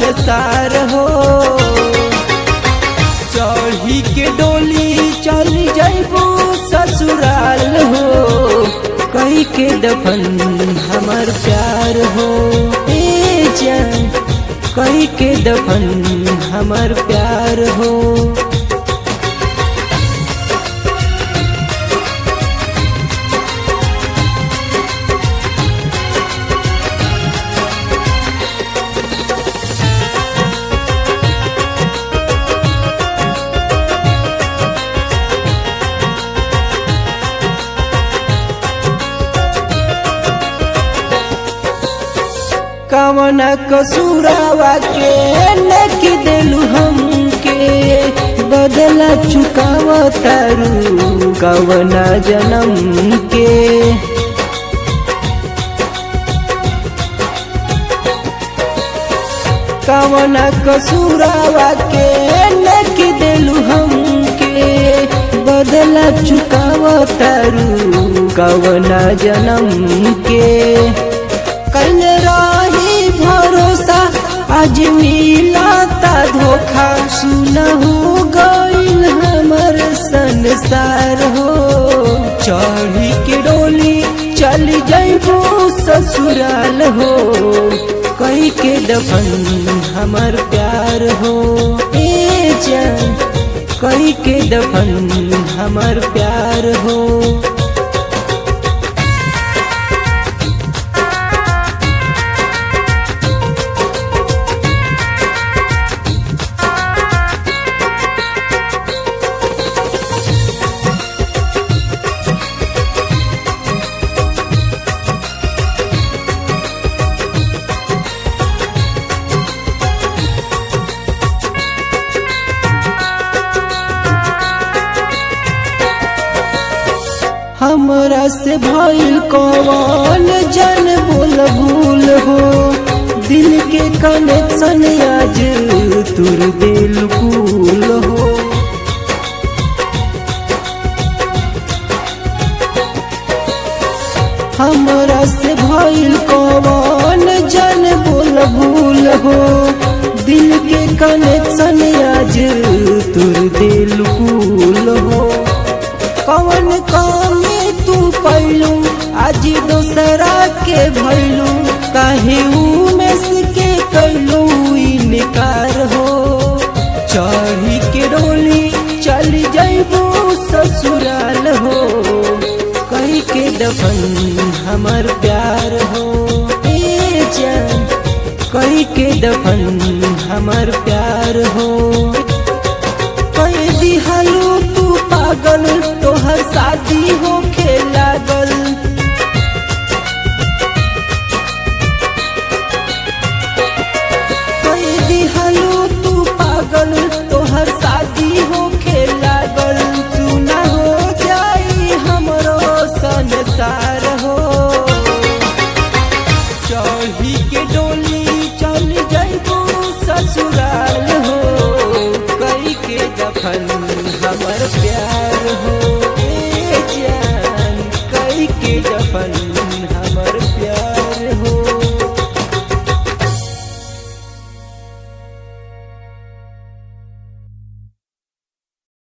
संसार हो चढ़ी के डोली चल जैबू ससुराल हो कई के दफन हमार प्यार हो ए जान कई के दफन हमार प्यार हो कवन कसूरावा के नकी देलू हमके बदला चुकाव तारू कवना जन्म के कवन कसूरावा के नकी देलू हमके बदला चुकाव तारू कवना जन्म के कल रही भरोसा आज मिलाता धोखा सुनहु गईल हमर संसार हो चढ़ी के डोली चल जैबू ससुराल हो कई के दफन हमर प्यार हो ए जान कई के दफन हमर प्यार हो हमरा से भइल कौन जन बोल भूल हो दिल के कनेक्शन आज तुर दिल भूल हो हमरा से भइल कौन जन बोल भूल हो दिल के कनेक्शन आज तुर दिल भूल हो कवन कमी तू पैलू आज दोसरा के भैलू काहे उमेश के कैलू इनकार हो चढ़ी के डोली चल जैबू ससुराल हो कही के दफन हमर प्यार हो ए जान कही के दफन हमर प्यार हो कह दिहालू तू पागल तोहर शादी हो लागल